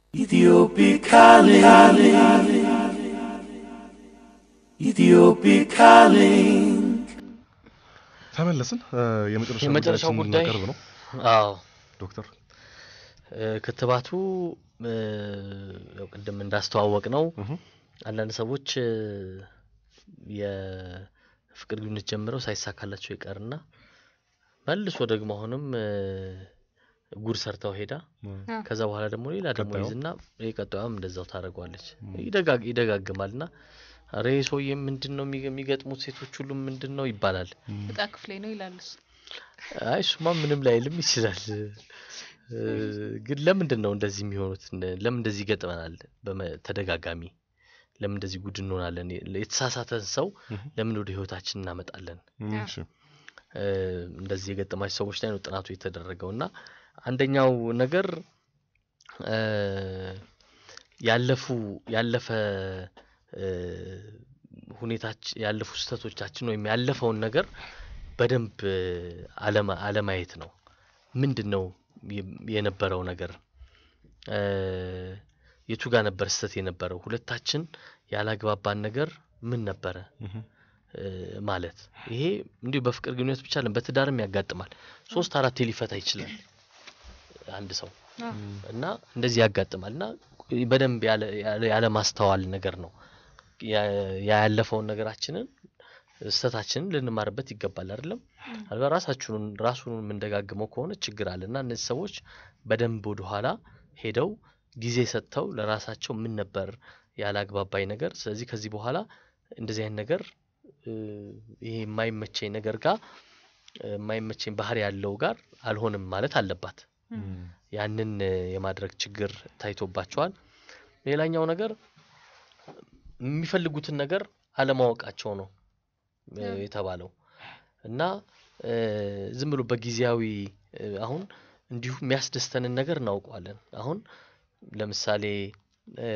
Ethiopic calling. Ethiopic calling. ተመለስን። እ፣ የመጨረሻ የመጨረሻው ጉዳያችንን ጉዳይ ልናቀርብ ነው አዎ ዶክተር። እ፣ ክትባቱ እ፣ ያው ቅድም እንዳስተዋወቅ ነው እህ፣ አንዳንድ ሰዎች እ፣ የፍቅር ግንኙነት ጀምረው ሳይሳካላቸው ይቀርና መልሶ ደግሞ አሁንም እ፣ ጉድ ሰርተው ሄዳ ከዛ በኋላ ደግሞ ሌላ ደግሞ ቀጣዩ? ይዝና የቀጣዩም እንደዛው ታደርገዋለች። ይደጋግ ይደጋግማል ና ኧረ ይህ ሰውዬ ምንድን ነው የሚገ- የሚገጥሙት ሴቶች ሁሉም ምንድን ነው ይባላል። እጣ ክፍሌ ነው ይላል እሱ። አይ እሱማ ምንም ላይልም ይችላል። እ፣ ግን ለምንድን ነው እንደዚህ የሚሆኑት? እነ- ለምን እንደዚህ ይገጥመናል? በመ- ተደጋጋሚ ለምን እንደዚህ ጉድ እንሆናለን? የተሳሳተን ሰው እህ፣ ለምን ወደ ህይወታችን እናመጣለን? እሺ፣ እ፣ እንደዚህ የገጠማቸው ሰዎች ላይ ነው ጥናቱ የተደረገው እና አንደኛው ነገር እ፣ ያለፉ ያለፈ እ፣ ሁኔታች ያለፉ ስህተቶቻችን ወይም ያለፈውን ነገር በደንብ እ፣ አለማ አለማየት ነው። ምንድን ነው የ- የነበረው ነገር እ፣ የቱ ጋር ነበር ስህተት የነበረው? ሁለታችን ያላግባባን ነገር ምን ነበረ? እህ፣ እ፣ ማለት ይሄ እንዲሁ በፍቅር ግንኙነት ብቻ አይደለም፣ በትዳርም ያጋጥማል። ሶስት አራቴ ሊፈታ ይችላል አንድ ሰው አዎ። እና እንደዚህ ያጋጥማል እና በደንብ ያለ ያለ- ያለ ማስተዋል ነገር ነው ያ- ያለፈውን ነገራችንን ስህተታችንን ልንማርበት ይገባል አይደለም አልባ ራሳችሁን ራሱን የምንደጋግመው ከሆነ ችግር አለ እና እነዚህ ሰዎች በደንብ ወደኋላ ሄደው ጊዜ ሰጥተው ለራሳቸው ምን ነበር ያላግባባኝ ነገር ስለዚህ ከዚህ በኋላ እንደዚህ አይነት ነገር እ፣ ይሄ የማይመቸኝ ነገር ጋር እ፣ የማይመቸኝ ባህሪ ያለው ጋር አልሆንም ማለት አለባት እም፣ ያንን እ፣ የማድረግ ችግር ታይቶባቸዋል። ሌላኛው ነገር የሚፈልጉትን ነገር አለማወቃቸው ነው እ፣ ያ። የተባለው እና እ፣ ዝም ብሎ በጊዜያዊ እ፣ አሁን እንዲሁ የሚያስደስተንን ነገር እናውቀዋለን። አሁን ለምሳሌ እ፣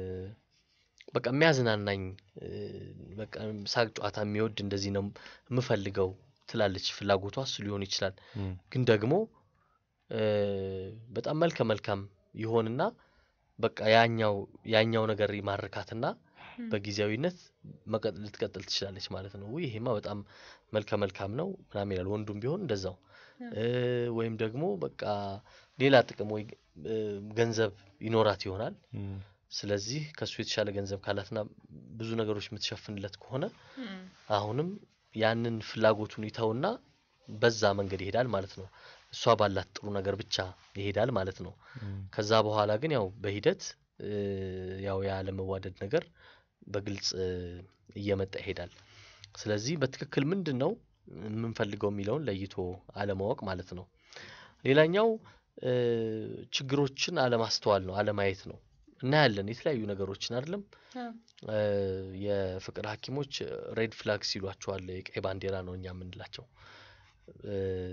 በቃ የሚያዝናናኝ እ፣ በቃ ሳቅ ጨዋታ የሚወድ እንደዚህ ነው የምፈልገው ትላለች። ፍላጎቷ እሱ ሊሆን ይችላል። እም፣ ግን ደግሞ እ፣ በጣም መልከ መልካም ይሆንና በቃ ያኛው ያኛው ነገር ይማርካትና በጊዜያዊነት መቀጥ- ልትቀጥል ትችላለች ማለት ነው። ውይ ይሄማ በጣም መልከ መልካም ነው ምናምን ይላል። ወንዱም ቢሆን እንደዛው እ፣ ወይም ደግሞ በቃ ሌላ ጥቅም ወይ እ፣ ገንዘብ ይኖራት ይሆናል። እም፣ ስለዚህ ከሱ የተሻለ ገንዘብ ካላትና ብዙ ነገሮች የምትሸፍንለት ከሆነ እም፣ አሁንም ያንን ፍላጎቱን ይተውና በዛ መንገድ ይሄዳል ማለት ነው። እሷ ባላት ጥሩ ነገር ብቻ ይሄዳል ማለት ነው። እም፣ ከዛ በኋላ ግን ያው በሂደት እ፣ ያው ያለመዋደድ ነገር በግልጽ እ፣ እየመጣ ይሄዳል። ስለዚህ በትክክል ምንድን ነው የምንፈልገው የሚለውን ለይቶ አለማወቅ ማለት ነው። ሌላኛው እ፣ ችግሮችን አለማስተዋል ነው፣ አለማየት ነው። እናያለን የተለያዩ ነገሮችን አይደለም አዎ። እ፣ የፍቅር ሐኪሞች ሬድ ፍላግስ ይሏቸዋል። የቀይ ባንዲራ ነው እኛ የምንላቸው። እ፣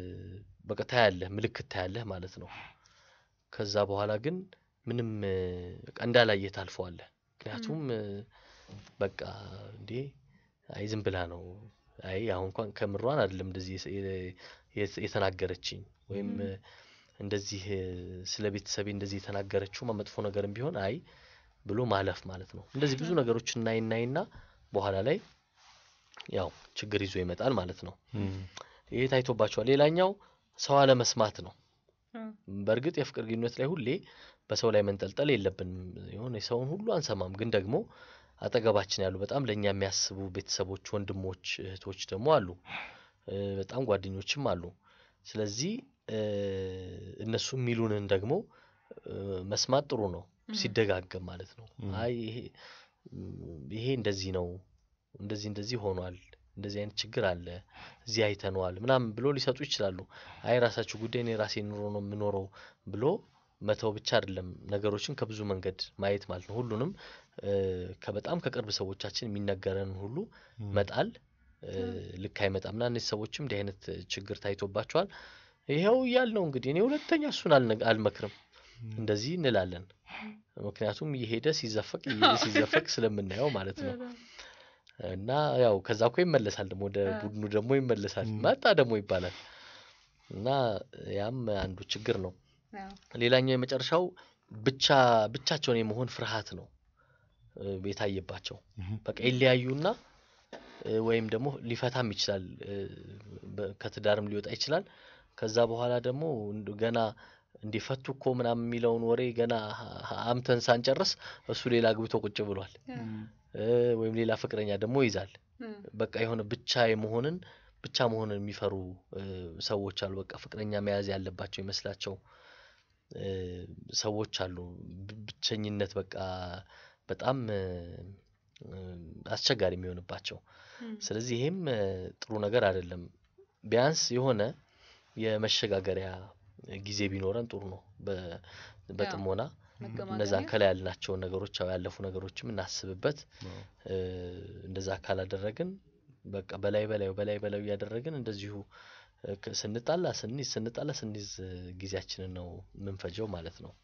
በቃ ታያለህ፣ ምልክት ታያለህ ማለት ነው። ከዛ በኋላ ግን ምንም እ፣ በቃ እንዳላየ ታልፈዋለህ። ምክንያቱም እ፣ በቃ እንዴ አይ ዝም ብላ ነው አይ አሁን እንኳን ከምሯን አይደለም እንደዚህ የስ- የ- የት- የተናገረችኝ ወይም እ፣ እንደዚህ እ፣ ስለ ቤተሰቤ እንደዚህ የተናገረችው መጥፎ ነገርም ቢሆን አይ ብሎ ማለፍ ማለት ነው። እንደዚህ ብዙ ነገሮች እናይ እናይና በኋላ ላይ ያው ችግር ይዞ ይመጣል ማለት ነው። እም፣ ይሄ ታይቶባቸዋል። ሌላኛው ሰው አለመስማት ነው። አዎ። በእርግጥ የፍቅር ግንኙነት ላይ ሁሌ በሰው ላይ መንጠልጠል የለብንም። የሆነ የሰውን ሁሉ አንሰማም። ግን ደግሞ አጠገባችን ያሉ በጣም ለእኛ የሚያስቡ ቤተሰቦች፣ ወንድሞች፣ እህቶች ደግሞ አሉ። እ፣ በጣም ጓደኞችም አሉ። ስለዚህ እ፣ እነሱ የሚሉንን ደግሞ እ፣ መስማት ጥሩ ነው፣ ሲደጋገም ማለት ነው። ም። አይ ይሄ ይሄ እንደዚህ ነው፣ እንደዚህ እንደዚህ ሆኗል፣ እንደዚህ አይነት ችግር አለ፣ እዚህ አይተነዋል ምናምን ብሎ ሊሰጡ ይችላሉ። አይ ራሳችሁ ጉዳይ እኔ ራሴ ኑሮ ነው የምኖረው ብሎ መተው ብቻ አይደለም፣ ነገሮችን ከብዙ መንገድ ማየት ማለት ነው። ሁሉንም እ፣ ከበጣም ከቅርብ ሰዎቻችን የሚነገረንን ሁሉ መጣል እ፣ ልክ አይመጣም እና እነዚህ ሰዎችም እንዲህ አይነት ችግር ታይቶባቸዋል። ይኸው እያልነው እንግዲህ እኔ ሁለተኛ እሱን አልነ- አልመክርም እንደዚህ እንላለን። ምክንያቱም እየሄደ ሲዘፈቅ እየሄደ ሲዘፈቅ ስለምናየው ማለት ነው። እና ያው ከዛ እኮ ይመለሳል ደግሞ ወደ ቡድኑ ደግሞ ይመለሳል መጣ ደግሞ ይባላል እና ያም አንዱ ችግር ነው። አዎ። ሌላኛው የመጨረሻው ብቻ ብቻቸውን የመሆን ፍርሃት ነው እ፣ የታየባቸው። እህ፣ በቃ ይለያዩና እ፣ ወይም ደግሞ ሊፈታም ይችላል እ፣ በ- ከትዳርም ሊወጣ ይችላል። ከዛ በኋላ ደግሞ እንድ- ገና እንዲፈቱ እኮ ምናምን የሚለውን ወሬ ገና ሀ- ሀ- አምተን ሳንጨርስ እሱ ሌላ አግብቶ ቁጭ ብሏል እ፣ ወይም ሌላ ፍቅረኛ ደግሞ ይዛል። በቃ የሆነ ብቻ የመሆንን ብቻ መሆንን የሚፈሩ እ፣ ሰዎች አሉ። በቃ ፍቅረኛ መያዝ ያለባቸው ይመስላቸው እ፣ ሰዎች አሉ። ብ- ብቸኝነት በቃ በጣም እ፣ እ፣ አስቸጋሪ የሚሆንባቸው። ስለዚህ ይሄም እ፣ ጥሩ ነገር አይደለም። ቢያንስ የሆነ የመሸጋገሪያ ጊዜ ቢኖረን ጥሩ ነው። በ- በጥሞና እነዛን ከላይ ያልናቸውን ነገሮች ያው ያለፉ ነገሮችም እናስብበት። አዎ። እ፣ እንደዛ ካላደረግን በቃ በላይ በላዩ በላይ በላዩ እያደረግን እንደዚሁ እ፣ ከ- ስንጣላ ስንይዝ ስንጣላ ስንይዝ እ፣ ጊዜያችንን ነው የምንፈጀው ማለት ነው።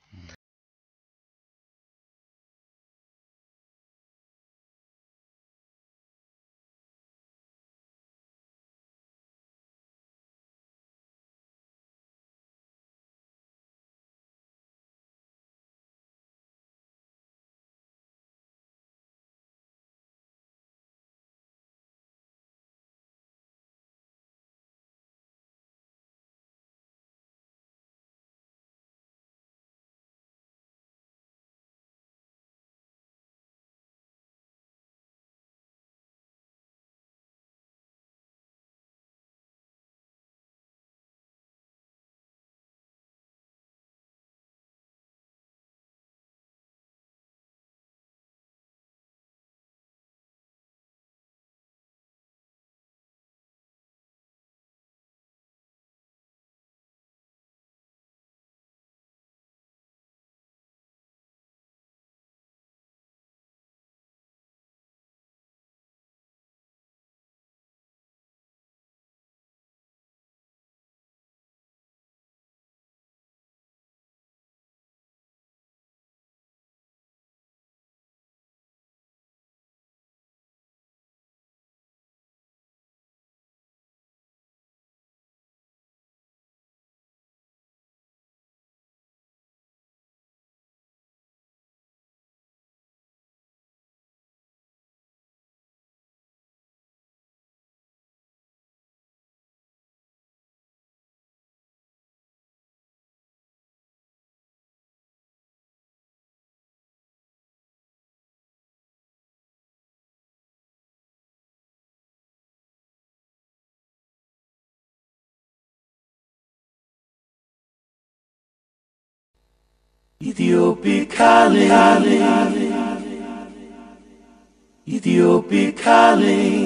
Ethiopic calling. Ethiopic calling.